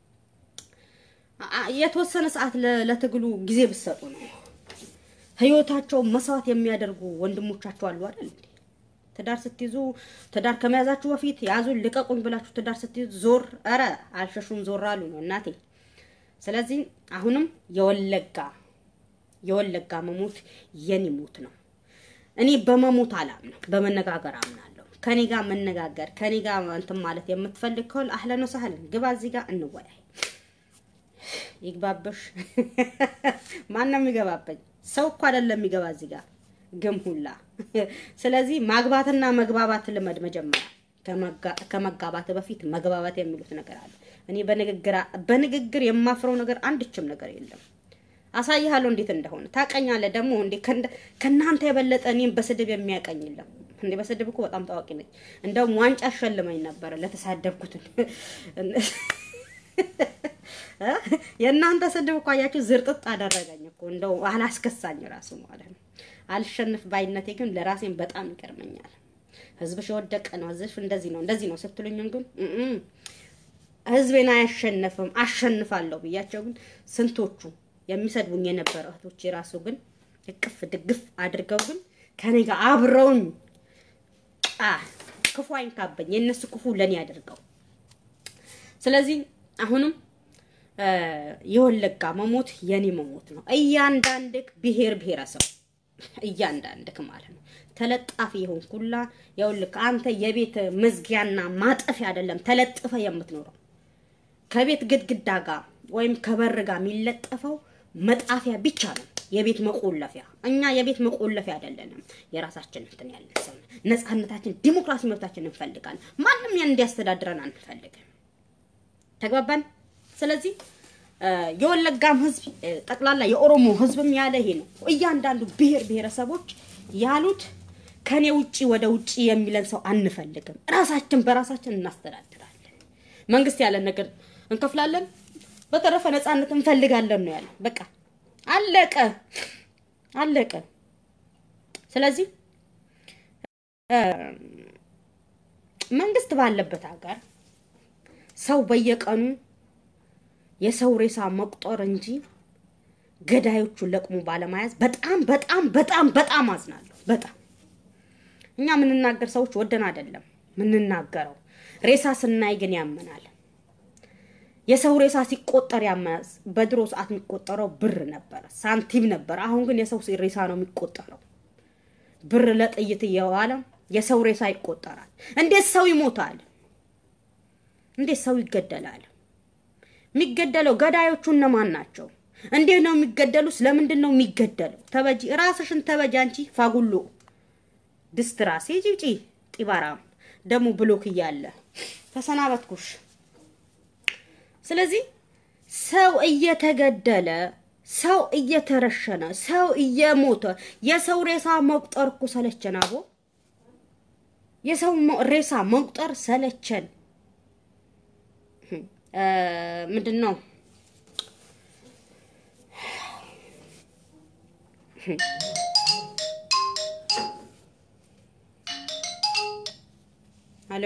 አ- የተወሰነ ሰዓት ለ- ለትግሉ ጊዜ ብትሰጡ ነው። ህይወታቸውን መስዋዕት የሚያደርጉ ወንድሞቻቸው አሉ አይደል እንዴ? ትዳር ስትይዙ ትዳር ከመያዛችሁ በፊት ያዙን ልቀቁኝ ብላችሁ ትዳር ስትይዙ ዞር ኧረ አልሸሹም ዞር አሉ ነው እናቴ። ስለዚህ አሁንም የወለጋ የወለጋ መሞት የኔ ሞት ነው። እኔ በመሞት አላምነው፣ በመነጋገር አምናለሁ። ከኔ ጋር መነጋገር ከኔ ጋር እንትን ማለት የምትፈልግ ከሆነ አህለን ወሰህለን ግባ፣ እዚህ ጋር እንወያይ። ይግባበሽ። ማነው የሚገባበኝ? ሰው እኮ አይደለም የሚገባ እዚህ ጋር ግም ሁላ። ስለዚህ ማግባትና መግባባት ልመድ መጀመሪያ። ከመጋ- ከመጋባት በፊት መግባባት የሚሉት ነገር አለ። እኔ በንግግር በንግግር የማፍረው ነገር አንድችም ነገር የለም። አሳይሃለሁ እንዴት እንደሆነ ታቀኛለህ። ደግሞ እንዴ ከእንደ- ከእናንተ የበለጠ እኔም በስድብ የሚያቀኝ የለም። እንዴ በስድብ እኮ በጣም ታዋቂ ነኝ። እንደውም ዋንጫ አሸልመኝ ነበረ ለተሳደብኩትን እ? የእናንተ ስድብ እኮ አያችሁ ዝርጥጥ አደረገኝ እኮ እንደው አላስከሳኝ ራሱ ማለት ነው። አልሸንፍ ባይነቴ ግን ለራሴን በጣም ይገርመኛል። ህዝብሽ የወደቀ ነው፣ ህዝብሽ እንደዚህ ነው እንደዚህ ነው ስትሉኝም ግን እም ህዝቤን አያሸንፍም አሸንፋለሁ ብያቸው ግን ስንቶቹ የሚሰድቡኝ የነበረ እህቶች የራሱ ግን እቅፍ ድግፍ አድርገው ግን ከኔ ጋር አብረውኝ አ ክፉ አይንካበኝ፣ የእነሱ ክፉ ለኔ አድርገው ስለዚህ አሁንም እ፣ የወለጋ መሞት የኔ መሞት ነው። እያንዳንድክ ብሔር ብሔረሰብ እያንዳንድክ ማለት ነው ተለጣፊ የሆን ኩላ የውልክ አንተ የቤት መዝጊያና ማጠፊያ አይደለም ተለጥፈ የምትኖረው ከቤት ግድግዳ ጋር ወይም ከበር ጋር የሚለጠፈው መጣፊያ ብቻ ነው፣ የቤት መቆለፊያ። እኛ የቤት መቆለፊያ አይደለንም። የራሳችን እንትን ያለን ሰው ነን። ነፃነታችን፣ ዲሞክራሲ መብታችን እንፈልጋለን። ማንም ያን እንዲያስተዳድረን አንፈልግም። ተግባባን። ስለዚህ እ፣ የወለጋም ህዝብ እ፣ ጠቅላላ የኦሮሞ ህዝብም ያለ ይሄ ነው። እያንዳንዱ ብሔር ብሔረሰቦች ያሉት ከኔ ውጪ ወደ ውጪ የሚለን ሰው አንፈልግም። ራሳችን በራሳችን እናስተዳድራለን። መንግስት ያለን ነገር እንከፍላለን። በተረፈ ነፃነት እንፈልጋለን ነው ያለው። በቃ አለቀ አለቀ። ስለዚህ እ፣ መንግስት ባለበት ሀገር ሰው በየቀኑ የሰው ሬሳ መቁጠር እንጂ ገዳዮቹን ለቅሞ ባለመያዝ በጣም በጣም በጣም በጣም አዝናለሁ። በጣም እኛ የምንናገር ሰዎች ወደን አይደለም የምንናገረው። ሬሳ ስናይ ግን ያመናል። የሰው ሬሳ ሲቆጠር ያመናል። በድሮ ሰዓት የሚቆጠረው ብር ነበረ፣ ሳንቲም ነበረ። አሁን ግን የሰው ሬሳ ነው የሚቆጠረው። ብር ለጥይት እየዋለ የሰው ሬሳ ይቆጠራል። እንዴት ሰው ይሞታል? እንዴት ሰው ይገደላል? የሚገደለው ገዳዮቹ እነማን ናቸው? እንዴት ነው የሚገደሉት? ስለምንድን ነው የሚገደለው? ተበጂ ራስሽን ተበጂ። አንቺ ፋጉሎ ድስትራሴ ጭጪ ጢባራም ደግሞ ብሎክ እያለ ተሰናበትኩሽ። ስለዚህ ሰው እየተገደለ ሰው እየተረሸነ ሰው እየሞተ የሰው ሬሳ መቁጠር እኮ ሰለቸን። አቦ የሰው ሞ- ሬሳ መቁጠር ሰለቸን። እ፣ ምንድን ነው ሄሎ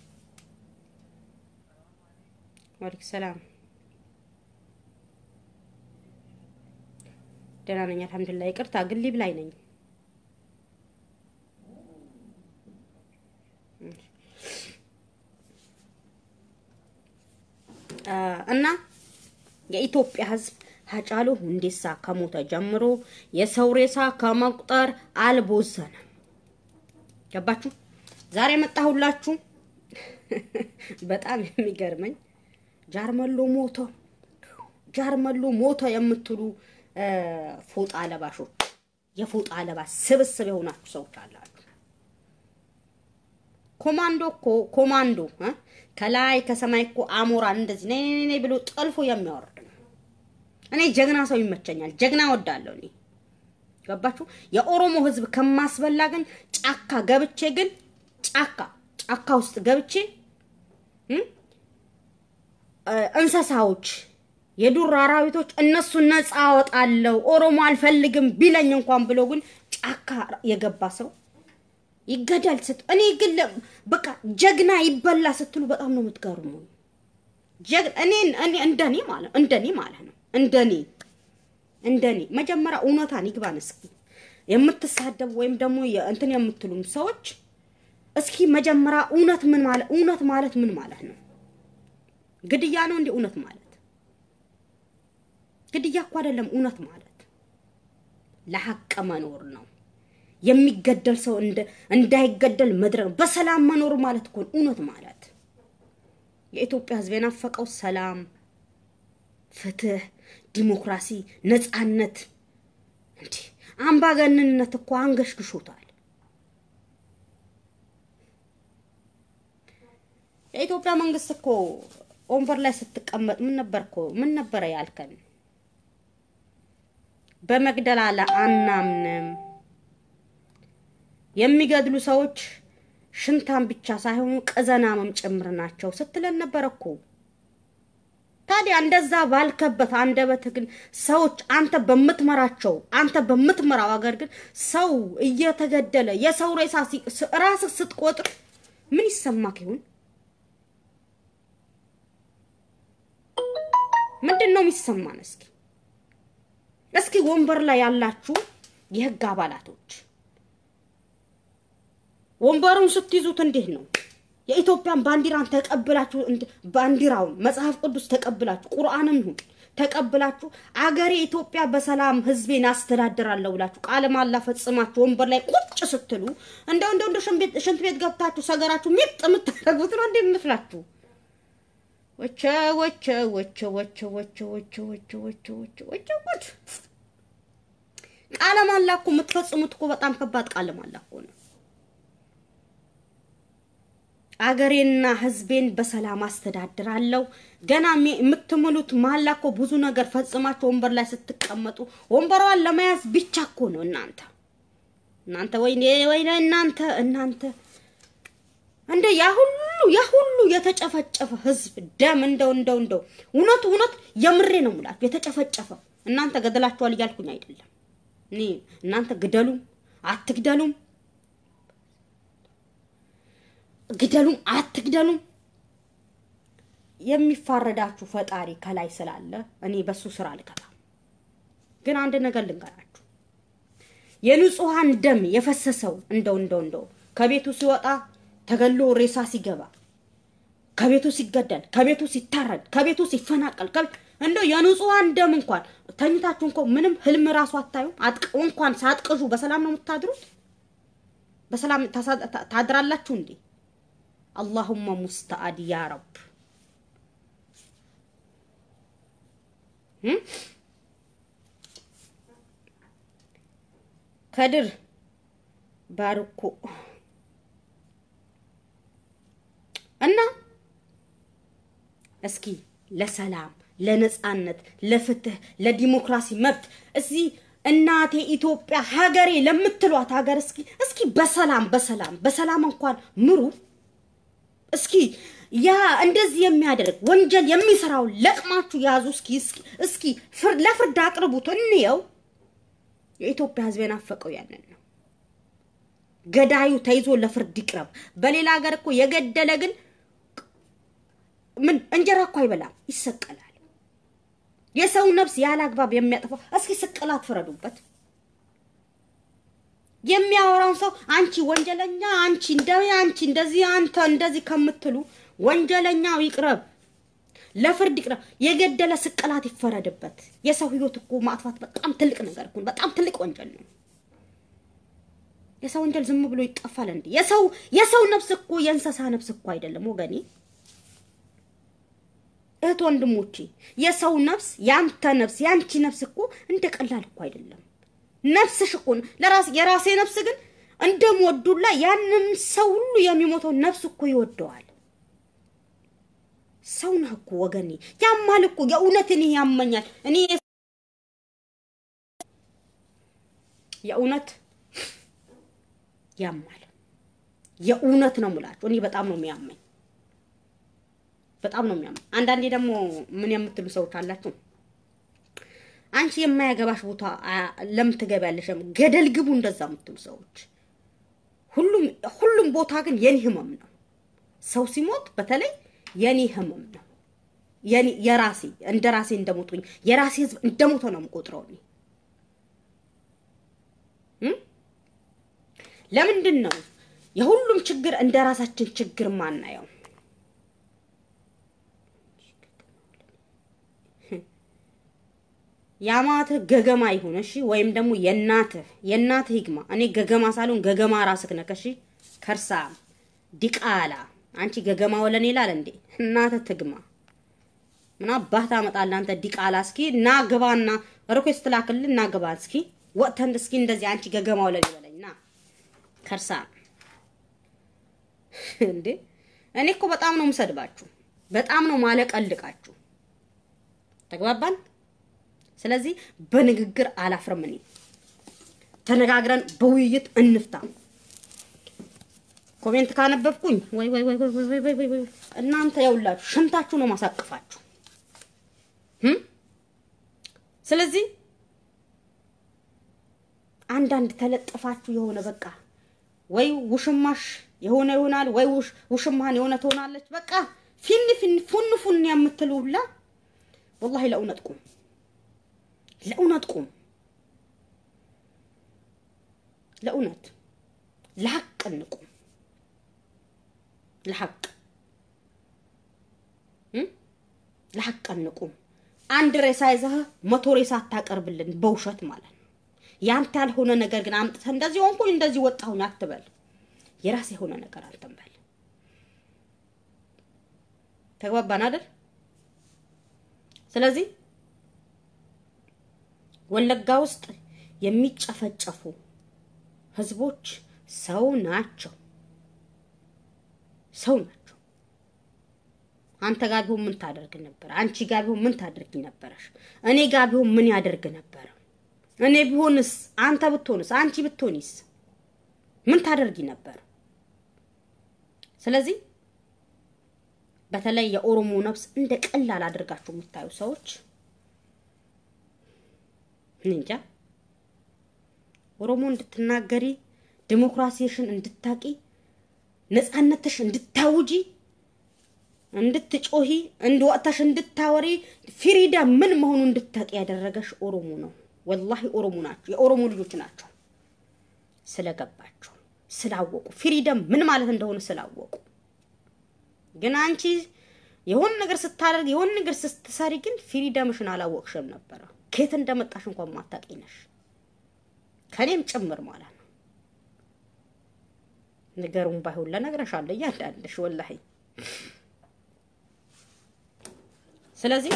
ዋሌኩም ሰላም ደህና ነኝ አልሐምዱሊላህ። ይቅርታ ግን ሊብ ላይ ነኝ። እና የኢትዮጵያ ሕዝብ ሀጫሉ ሁንዴሳ ከሞተ ጀምሮ የሰው ሬሳ ከመቁጠር አልቦዘነም። ገባችሁ? ዛሬ መጣሁላችሁ። በጣም የሚገርመኝ ጃርመሎ ሞተ፣ ጃርመሎ ሞተ የምትሉ ፎጣ ለባሾች፣ የፎጣ ለባሽ ስብስብ የሆናችሁ ሰዎች አላችሁ። ኮማንዶ እኮ ኮማንዶ ከላይ ከሰማይ እኮ አሞራን እንደዚህ ነይ ነይ ነይ ብሎ ጠልፎ የሚያወርድ ነው። እኔ ጀግና ሰው ይመቸኛል። ጀግና ወዳለሁ እኔ ገባችሁ። የኦሮሞ ህዝብ ከማስበላ ግን ጫካ ገብቼ ግን ጫካ ጫካ ውስጥ ገብቼ እንስሳዎች፣ የዱር አራዊቶች እነሱን ነፃ አወጣለሁ ኦሮሞ አልፈልግም ቢለኝ እንኳን ብሎ ግን ጫካ የገባ ሰው ይገዳል ስት እኔ ግን በቃ ጀግና ይበላ ስትሉ በጣም ነው የምትገርሙ። እኔ እንደኔ ማለት እንደኔ ማለት ነው እንደኔ እንደኔ መጀመሪያ እውነታን ይግባን። እስኪ የምትሳደቡ ወይም ደግሞ እንትን የምትሉም ሰዎች እስኪ መጀመሪያ እውነት ምን ማለት እውነት ማለት ምን ማለት ነው? ግድያ ነው እንዴ? እውነት ማለት ግድያ እኮ አይደለም። እውነት ማለት ለሐቅ መኖር ነው። የሚገደል ሰው እንዳይገደል መድረግ በሰላም መኖር ማለት እኮ እውነት ማለት። የኢትዮጵያ ሕዝብ የናፈቀው ሰላም፣ ፍትህ፣ ዲሞክራሲ፣ ነፃነት። እንዲህ አምባገነንነት እኮ አንገሽግሾታል። የኢትዮጵያ መንግስት እኮ ወንበር ላይ ስትቀመጥ ምን ነበር እኮ ምን ነበረ ያልከን? በመግደል አለ አናምንም የሚገድሉ ሰዎች ሽንታም ብቻ ሳይሆኑ ቀዘናምም ጭምር ናቸው ስትለን ነበር እኮ። ታዲያ እንደዛ ባልከበት አንደበት ግን ሰዎች አንተ በምትመራቸው አንተ በምትመራው ሀገር ግን ሰው እየተገደለ የሰው ሬሳ ራስህ ስትቆጥር ምን ይሰማክ ይሁን? ምንድን ነው የሚሰማን? እስኪ እስኪ ወንበር ላይ ያላችሁ የህግ አባላቶች ወንበሩን ስትይዙት እንዴት ነው? የኢትዮጵያን ባንዲራን ተቀብላችሁ ባንዲራውን መጽሐፍ ቅዱስ ተቀብላችሁ ቁርአንም ይሁን ተቀብላችሁ አገሬ ኢትዮጵያ በሰላም ህዝቤን አስተዳድራለሁ ብላችሁ ቃለ መሃላ ፈጽማችሁ ወንበር ላይ ቁጭ ስትሉ እንደው እንደው እንደ ሽንት ቤት ገብታችሁ ሰገራችሁ ሚጥ የምታደርጉት ነው እንዴ የሚመስላችሁ? ወቸ ወቸ ወቸ ወቸ ወቸ ወቸ ወቸ ወቸ ወቸ ወቸ ጉድ! ቃለ መሃላ እኮ የምትፈጽሙት እኮ በጣም ከባድ ቃለ መሃላ እኮ ነው። አገሬና ህዝቤን በሰላም አስተዳድራለሁ። ገና የምትምሉት መሀላ እኮ ብዙ ነገር ፈጽማችሁ ወንበር ላይ ስትቀመጡ ወንበሯን ለመያዝ ብቻ እኮ ነው። እናንተ እናንተ ወይኔ ወይኔ እናንተ እናንተ እንደ ያ ሁሉ ያ ሁሉ የተጨፈጨፈ ህዝብ ደም እንደው እንደው እንደው እውነቱ እውነት የምሬ ነው ሙላችሁ የተጨፈጨፈ እናንተ ገደላችኋል እያልኩኝ አይደለም። እኔ እናንተ ግደሉም አትግደሉም ግደሉም አትግደሉም የሚፋረዳችሁ ፈጣሪ ከላይ ስላለ እኔ በሱ ስራ አልገባም። ግን አንድ ነገር ልንገራችሁ፣ የንጹሐን ደም የፈሰሰው እንደው እንደው እንደው ከቤቱ ሲወጣ ተገሎ ሬሳ ሲገባ ከቤቱ ሲገደል ከቤቱ ሲታረድ ከቤቱ ሲፈናቀል እንደው የንጹሐን ደም እንኳን ተኝታችሁ እንኳ ምንም ህልም ራሱ አታዩም። እንኳን ሳትቅዡ በሰላም ነው የምታድሩት? በሰላም ታድራላችሁ እንዴ? አላሁመ ሙስተአድ ያ ረብ። ከድር ባርኮ እና እስኪ ለሰላም፣ ለነጻነት፣ ለፍትህ፣ ለዲሞክራሲ መብት እዚህ እናቴ ኢትዮጵያ ሀገሬ ለምትሏት ሀገር እስኪ እስኪ በሰላም በሰላም በሰላም እንኳን ምሩ። እስኪ ያ እንደዚህ የሚያደርግ ወንጀል የሚሰራውን ለቅማችሁ ያዙ። እስኪ እስኪ እስኪ ለፍርድ አቅርቡት፣ እንየው። የኢትዮጵያ ሕዝብ የናፈቀው ያንን ነው። ገዳዩ ተይዞ ለፍርድ ይቅረብ። በሌላ ሀገር እኮ የገደለ ግን ምን እንጀራ እኮ አይበላም፣ ይሰቀላል። የሰው ነፍስ ያለ አግባብ የሚያጠፋው እስኪ ስቅላት ፍረዱበት። የሚያወራውን ሰው አንቺ ወንጀለኛ፣ አንቺ እንደ አንቺ እንደዚህ አንተ እንደዚህ ከምትሉ ወንጀለኛው ይቅረብ፣ ለፍርድ ይቅረብ። የገደለ ስቅላት ይፈረድበት። የሰው ህይወት እኮ ማጥፋት በጣም ትልቅ ነገር እኮ በጣም ትልቅ ወንጀል ነው። የሰው ወንጀል ዝም ብሎ ይጠፋል እንዴ? የሰው የሰው ነፍስ እኮ የእንስሳ ነፍስ እኮ አይደለም ወገኔ። እህት ወንድሞቼ፣ የሰው ነፍስ ያንተ ነፍስ ያንቺ ነፍስ እኮ እንደ ቀላል እኮ አይደለም። ነፍስሽ እኮ ለራስ የራሴ ነፍስ ግን እንደምወዱላ ያንም ሰው ሁሉ የሚሞተው ነፍስ እኮ ይወደዋል። ሰው ነህ እኮ ወገኔ። ያማል እኮ የእውነት እኔ ያመኛል። እኔ የእውነት ያማል። የእውነት ነው የምላችሁ። እኔ በጣም ነው የሚያመኝ፣ በጣም ነው የሚያመኝ። አንዳንዴ ደግሞ ምን የምትሉ ሰዎች አላችሁ አንቺ የማያገባሽ ቦታ ለምን ትገቢያለሽ? ገደል ግቡ እንደዛ የምትሉ ሰዎች ሁሉም ሁሉም ቦታ ግን የኔ ህመም ነው። ሰው ሲሞት በተለይ የኔ ህመም ነው። የኔ የራሴ እንደ ራሴ እንደሞትኩኝ የራሴ ህዝብ እንደሞተ ነው የምቆጥረው እኔ ለምንድን ነው የሁሉም ችግር እንደ ራሳችን ችግር ማናየው? የአማትህ ገገማ ይሁን እሺ፣ ወይም ደግሞ የእናትህ የእናትህ ይግማ። እኔ ገገማ ሳልሆን ገገማ ራስህ ነህ እሺ። ከርሳ ዲቃላ አንቺ ገገማ ወለኔ ይላል እንዴ? እናትህ ትግማ። ምን አባህ ታመጣለህ አንተ ዲቃላ? እስኪ ና ግባና ሪኩዌስት ላክልህ ና ግባ እስኪ ወጥተን እስኪ እንደዚህ አንቺ ገገማ ወለኔ በለኝ ና ከርሳ እንዴ! እኔ እኮ በጣም ነው የምሰድባችሁ፣ በጣም ነው ማለቀልቃችሁ። ተግባባን? ስለዚህ በንግግር አላፍርም። እኔ ተነጋግረን በውይይት እንፍታ። ኮሜንት ካነበብኩኝ ወይ ወይ ወይ ወይ ወይ ወይ ወይ እናንተ ያውላችሁ ሽንታችሁ ነው ማሳቅፋችሁ። ስለዚህ አንዳንድ ተለጥፋችሁ የሆነ በቃ ወይ ውሽማሽ የሆነ ይሆናል ወይ ውሽማህን የሆነ ትሆናለች። በቃ ፊን ፊን ፉን ፉን የምትሉ ሁላ ወላሂ ለእውነት ቁም፣ ለእውነት ቁም፣ ለእውነት ለሀቅ እንቁም። ለሀቅ ለሀቅ እንቁም። አንድ ሬሳ ይዘህ መቶ ሬሳ አታቀርብልን በውሸት ማለት ነው። ያንተ ያልሆነ ነገር ግን አምጥተህ እንደዚህ ሆንኩኝ እንደዚህ ወጣሁኝ አትበል። የራስ የሆነ ነገር አንተም በል። ተግባባን አይደል? ስለዚህ ወለጋ ውስጥ የሚጨፈጨፉ ህዝቦች ሰው ናቸው፣ ሰው ናቸው። አንተ ጋር ቢሆን ምን ታደርግ ነበር? አንቺ ጋር ቢሆን ምን ታደርጊ ነበረሽ? እኔ ጋር ቢሆን ምን ያደርግ ነበረ? እኔ ቢሆንስ፣ አንተ ብትሆንስ፣ አንቺ ብትሆኒስ ምን ታደርጊ ነበር? ስለዚህ በተለይ የኦሮሞ ነፍስ እንደ ቀላል አድርጋችሁ የምታዩ ሰዎች እንጃ ኦሮሞ እንድትናገሪ ዲሞክራሲሽን እንድታቂ ነጻነትሽ እንድታውጂ እንድትጮሂ እንድወጥተሽ እንድታወሪ ፍሪዳ ምን መሆኑ እንድታቂ ያደረገሽ ኦሮሞ ነው። ወላሂ ኦሮሞ ናቸው፣ የኦሮሞ ልጆች ናቸው። ስለገባቸው ስላወቁ ፍሪደም ምን ማለት እንደሆነ ስላወቁ። ግን አንቺ የሆን ነገር ስታደርግ የሆን ነገር ስትሰሪ ግን ፍሪደምሽን አላወቅሽም ነበረ። ከየት እንደመጣሽ እንኳን ማታቂ ነሽ፣ ከኔም ጭምር ማለት ነው። ነገሩን ባይሆን ለነግረሻለሁ እያንዳንድሽ ወላሂ። ስለዚህ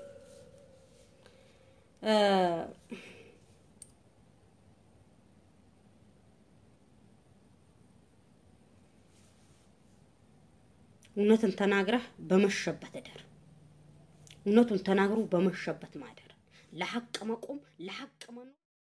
እውነትን ተናግረህ በመሸበት እደር። እውነቱን ተናግሮ በመሸበት ማደር፣ ለሐቅ መቆም፣ ለሐቅ መኖር